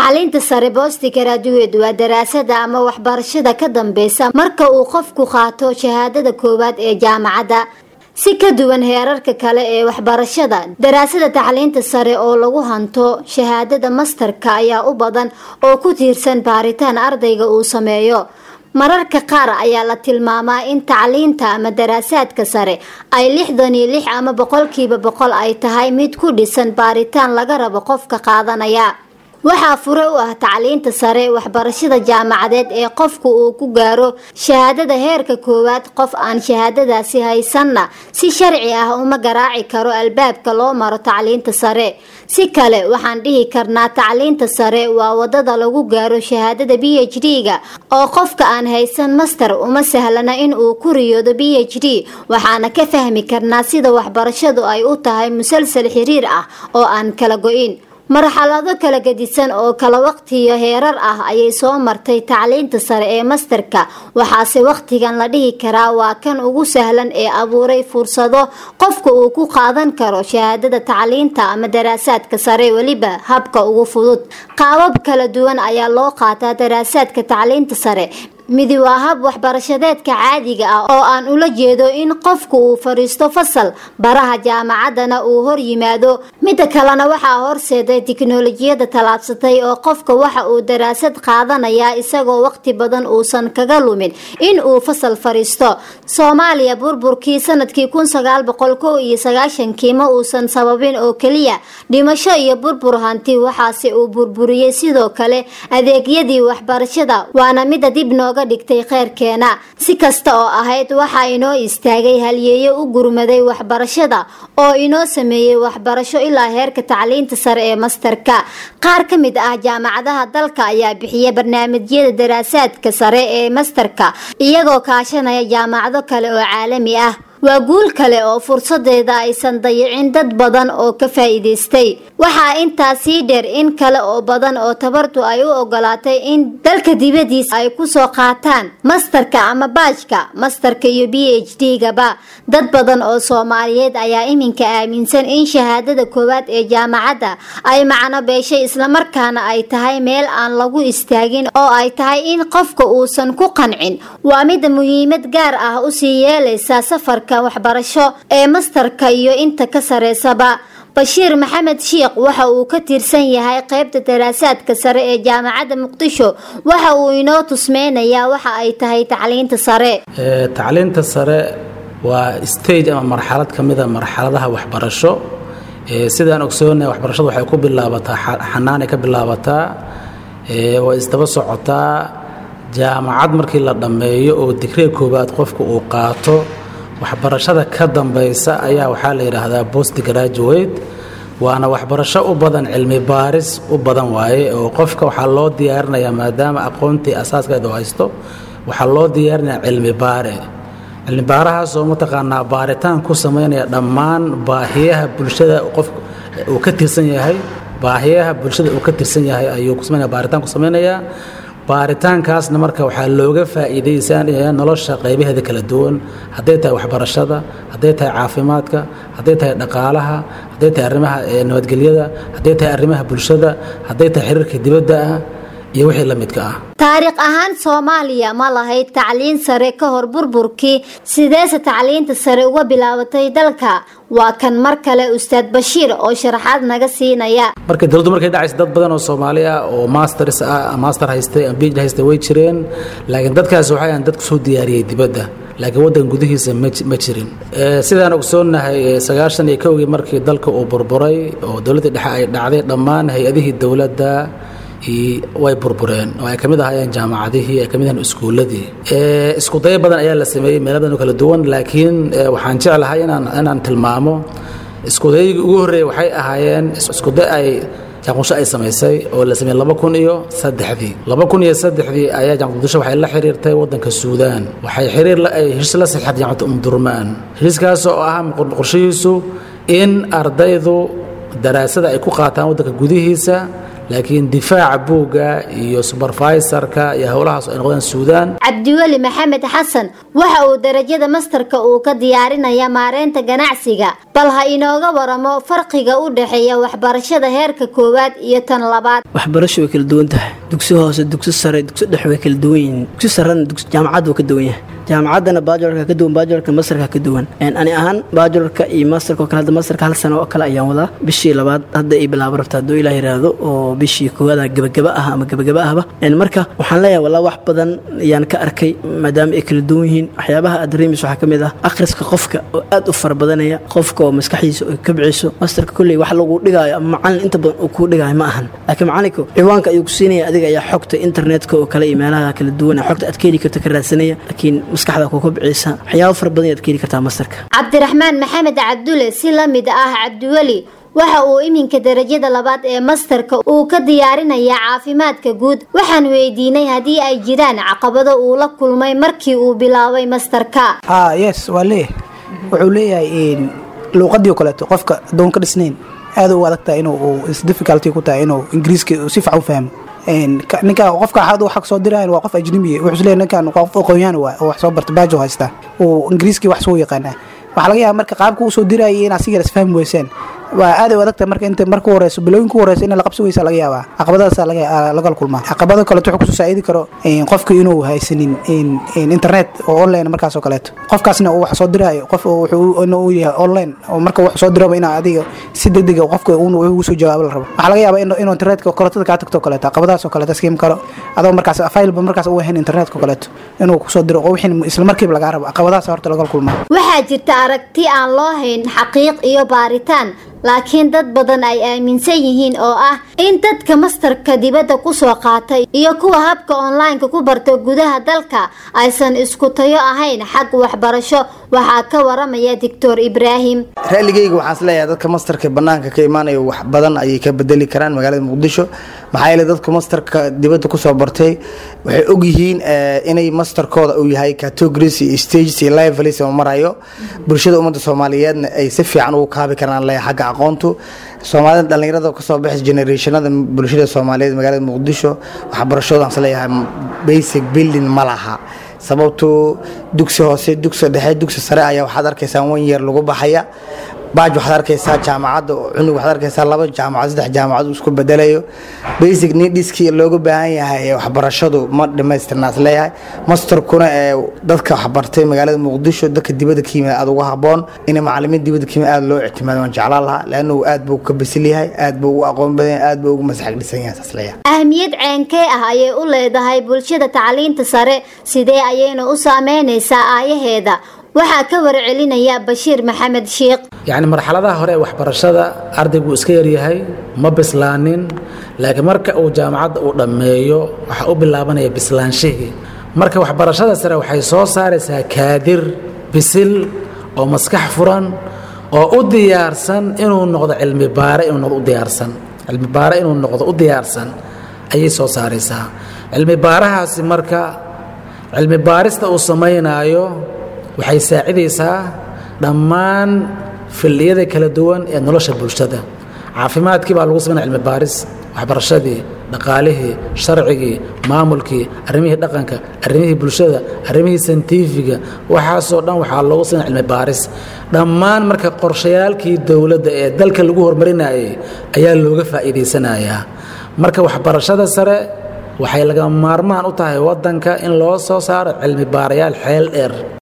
tacliinta sare boosti graduate waa daraasada ama waxbarashada ka dambeysa marka uu qofku qaato shahaadada koowaad ee jaamacadda si ka duwan heerarka kale ee waxbarashada daraasada tacliinta sare oo lagu hanto shahaadada mastarka ayaa u badan oo ku tiirsan baaritaan ardayga uu sameeyo mararka qaar ayaa la tilmaamaa in tacliinta ama daraasaadka sare ay lixdan iyo lix ama boqolkiiba boqol ay tahay mid ku dhisan baaritaan laga rabo qofka qaadanaya waxaa fure u ah tacliinta sare waxbarashada jaamacadeed ee qofku uu ku gaaro shahaadada heerka koowaad qof aan shahaadadaasi haysanna si sharci ah uma garaaci karo albaabka loo maro tacliinta sare si kale waxaan dhihi karnaa tacliinta sare waa wadada lagu gaaro shahaadada b h d-ga oo qofka aan haysan master uma sahlana in uu ku riyoodo b h d waxaana ka fahmi karnaa sida waxbarashadu ay u tahay musalsal xiriir ah oo aan kala go-in marxalado kala gedisan oo kala waqtiyo heerar ah ayay soo martay tacliinta sare ee masterka waxaase wakhtigan la dhihi karaa waa kan ugu sahlan ee abuuray fursado qofka uu ku qaadan karo shahaadada tacliinta ama daraasaadka sare weliba habka ugu fudud qaabab kala duwan ayaa loo qaataa daraasaadka tacliinta sare midi waa hab waxbarashadeedka caadiga ah oo aan ula jeedo in qofku uu fadhiisto fasal baraha jaamacaddana uu hor yimaado midda kalena waxaa horseeday tiknolojiyada tallaabsatay oo qofka waxa uu daraasad qaadanayaa isagoo waqti badan uusan kaga lumin in uu fasal fadhiisto soomaaliya burburkii sanadkii kun sagaal boqol kow iyo sagaashankii ma uusan sababin oo keliya dhimasho iyo burbur hanti waxaase uu burburiyey sidoo kale adeegyadii waxbarashada waana midda dib nooga dhigtay kheyrkeena si kasta oo ahayd waxaa inoo istaagay halyeeyo u gurmaday waxbarashada oo inoo sameeyey waxbarasho ilaa heerka tacliinta sare ee mastarka qaar ka mid ah jaamacadaha dalka ayaa bixiya barnaamijyada daraasaadka sare ee mastarka iyagoo kaashanaya jaamacado kale oo caalami ah waa guul kale oo fursadeeda aysan dayicin dad badan oo ka faa'iidaystay waxaa intaa sii dheer in kale oo badan oo tabartu ay u ogolaatay in dalka dibadiisa ay kusoo qaataan mastarka ama baajka mastarka iyo b h d gaba dad badan oo soomaaliyeed ayaa iminka aaminsan in shahaadada koowaad ee jaamacadda ay macno beeshay islamarkaana ay tahay meel aan lagu istaagin oo ay tahay in qofka uusan ku qancin waa mida muhiimad gaar ah usii yeelaysa safarka waxbarasho ee mastarka iyo inta ka sareysaba bashiir maxamed shiikh waxa uu ka tirsan yahay qeybta daraasaadka sare ee jaamacadda muqdisho waxa uu inoo tusmeynayaa waxa ay tahay tacliinta sare tacliinta sare waa stage ama marxalad ka mida marxaladaha waxbarasho sidaan ogsoonaya waxbarashadu waxay ku bilaabataa xanaanay ka bilaabataa way isdaba socotaa jaamacad markii la dhammeeyo oo digriga koowaad qofka uu qaato waxbarashada ka dambaysa ayaa waxaa la yidhaahdaa post graduate waana waxbarasho u badan cilmi baaris u badan waaye oo qofka waxaa loo diyaarinayaa maadaama aqoontii asaaskeeda haysto waxaa loo diyaarinayaa cilmi baare cilmi baarahaasoo mataqaanaa baaritaan ku samaynaya dhammaan baahiyaha bulshada qof uu ka tirsan yahay baahiyaha bulshada uu ka tirsan yahay ayuu ku samaynaya baaritaan ku samaynayaa baaritaankaasna marka waxaa looga faa'iidaysanaya nolosha qaybaheeda kala duwan hadday tahay waxbarashada hadday tahay caafimaadka hadday tahay dhaqaalaha hadday tahay arrimaha nabadgelyada hadday tahay arrimaha bulshada hadday tahay xiriirka dibadda ah iyo wixii la midka ah taariikh ahaan soomaaliya ma lahayd tacliin sare ka hor burburkii sideese tacliinta sare uga bilaabatay dalka waa kan mar kale ustaad bashiir oo sharaxaad naga siinaya markay dowladdu markay dhacaysa dad badan oo soomaali ah oo masters ah master haystay ama phd haystay way jireen laakiin dadkaasi waxay ahan dad kusoo diyaariyey dibadda laakiin waddan gudihiisa ma jirin sidaan ogsoonnahay sagaashan iyo kowgii markii dalka uu burburay oo dowladda dhexe ay dhacday dhammaan hay-adihii dowladda way burbureen oo ay ka mid ahaayeen jaamacadihii ay ka mid ahayen iskuulladii isku dayo badan ayaa la sameeyey meelo badan oo kala duwan laakiin waxaan jeclahay inaan inaan tilmaamo iskudayagii ugu horreeyey waxay ahaayeen iskuday ay jaanqudisho ay samaysay oo la sameeyey laba kun iyo saddexdii laba kun iyo saddexdii ayaa jaanqudisho waxay la xiriirtay waddanka suudaan waxay xiriir heshiis la saxeexday jaamacadda umdurmaan heshiiskaas oo ah qorshihiisu in ardaydu daraasada ay ku qaataan waddanka gudihiisa laakiin difaaca buugga iyo subervisorka iyo howlahaas ay noqdeen suudaan cabdiweli maxamed xasan waxa uu darajada mastarka uu ka diyaarinaya maareynta ganacsiga bal ha inooga waramo farqiga u dhexeeya waxbarashada heerka koowaad iyo tan labaad waxbarasho way kala duwan tahay dugsi hoose dugsi sare dugsi dhex way kala duwan yihiin dugsi sarena jaamacad wuu ka duwan yahay jaamacaddana baajularka ka duwan baajularka mastarka ka duwan ani ahaan baajularka iyo masterka oo kale hadda masterka hal sano oo kale ayaan wadaa bishii labaad hadda ay bilaabo rabta hadduu ilaah yiraahdo oo bishii koowaada gabagaba ah ama gabagaba ahba marka waxaan leeyahay walaa wax badan ayaan ka arkay maadaama ay kala duwan yihiin waxyaabaha aad dareemayso waxaa ka mid ah akhriska qofka oo aad u fara badanaya qofka oo maskaxdiisa ay kabciso masterka kolley wax lagu dhigaayo ama macalin inta badan uu kuu dhigaayo ma ahan laakiin macalinku ciwaanka ayuu ku siinaya adiga ayaa xogta internetka oo kale iyo meelaha kala duwan xogta aad ka heli karta ka raadsanaya laakiin maskaxda ku kabcisa waxyaabo fara badan ayaad ka heli kartaa masterka cabdiraxmaan maxamed cabdulle si la mid ah cabdiweli waxa uu iminka darajada labaad ee mastarka uu ka diyaarinaya caafimaadka guud waxaan weydiinay haddii ay jiraan caqabado uu la kulmay markii uu bilaabay mastarka ha yes waa leeyahay wuxuu leeyahay luuqadii o kaleeto qofka adoon ka dhisnayn aada u adagtaha inuu isdifficulty ku tahay inuu ingiriiska si fiican u fahmo ninka qofka xad wax soo diraayan waa qof ajnabi wuxuu leeyahay ninkan qof aqoonyahan waa oo wax soo barta baajo haystaa uu ingiriiskii wax soo yaqaanaa waxaa laga yaaba marka qaabka uu soo dirayay in asiga isfahmi weyseen waa aad u adagta marka inta marka horeyso bilooyin ku horeyso in la qabsi weysa laga yaabaa caqabadaasa laga kulmaa caqabado kaleeto wuxuu kusoo saa'idi karo qofka inuu haysanin internet oo online markaas oo kaleeto qofkaasna uu wax soo diraayo qof wuxuu yahay online oo marka wax soo diraba inaa adiga si degdega qofka ugu soo jawaabo la rabo waxaa laga yaabaa inuu internetka korotada kaa tagto kaleeto caqabadaas oo kaleeto skim karo adoo markaas failba markaas u ahayn internetka oo kaleeto inuu kusoo diro oo wixii isla markiiba lagaa rabo caqabadaas horta laga kulmaa waxaa jirta aragti aan loo hayn xaqiiq iyo baaritaan laakiin dad badan ay aaminsan yihiin oo ah in dadka mastarka dibadda kusoo qaatay iyo kuwa habka online-ka ku barta gudaha dalka aysan isku tayo ahayn xag waxbarasho waxaa ka waramaya doctor ibraahim raaligeyga waxaan isleeyahay dadka mastarka banaanka ka imaanaya wax badan ayay ka bedeli karaan magaalada muqdisho maxaa yeele dadka mastarka dibadda kusoo bartay waxay ogyihiin inay mastarkooda uu yahay categories iyo stages iyo levels oo marayo bulshada ummadda soomaaliyeedna ay si fiican ugu kaabi karaan leeyahay xagga aqoontu soomaalida dhallinyarada kasoo baxaysa generationada bulshada soomaaliyeed magaalada muqdisho waxbarashooda aan isleeyahay basic building ma laha sababtu dugsi hoose dugsi dhexe dugsi sare ayaa waxaad arkaysaa one year lagu baxaya baaj waxaad arkaysaa jaamacadda cunug waxaad arkaysaa laba jaamacad saddex jaamacad isku bedelayo basic needskii looga baahan yahay ee waxbarashadu ma dhammaystirnaas leeyahay masterkuna ee dadka waxbartay magaalada muqdisho dadka dibadda ka yimid aada uga haboon in macalimiin dibadda ka yimid aada loo ictimaado waan jeclaan lahaa leannu aad buu ka bisil yahay aad buu u aqoon badan yahay aad buu ugu masaxag dhisan yahay saas leeyahay ahmiyad ceenkee ah ayay u leedahay bulshada tacliinta sare sidee ayayna u saameynaysaa aayaheeda waxaa ka warcelinaya bashiir maxamed shiikh yacni marxaladaha hore ee waxbarashada ardaygu iska yaryahay ma bislaanin laakiin marka uu jaamacadda uu dhammeeyo waxaa u bilaabanaya bislaanshihii marka waxbarashada sare waxay soo saaraysaa kaadir bisil oo maskax furan oo u diyaarsan inuu noqdo cilmi baare inuu noqdo u diyaarsan cilmi baare inuu noqdo u diyaarsan ayay soo saaraysaa cilmi baarahaasi marka cilmi baarista uu samaynaayo waxay saacidaysaa dhammaan filliyada kala duwan ee nolosha bulshada caafimaadkii baa lagu sameynaya cilmi baaris waxbarashadii dhaqaalihii sharcigii maamulkii arrimihii dhaqanka arrimihii bulshada arrimihii santifiga waxaasoo dhan waxaa loogu sameynaya cilmi baaris dhammaan marka qorshayaalkii dowladda ee dalka lagu horumarinayay ayaa looga faa'iidaysanayaa marka waxbarashada sare waxay lagama maarmaan u tahay waddanka in loo soo saaro cilmi baarayaal xeel dheer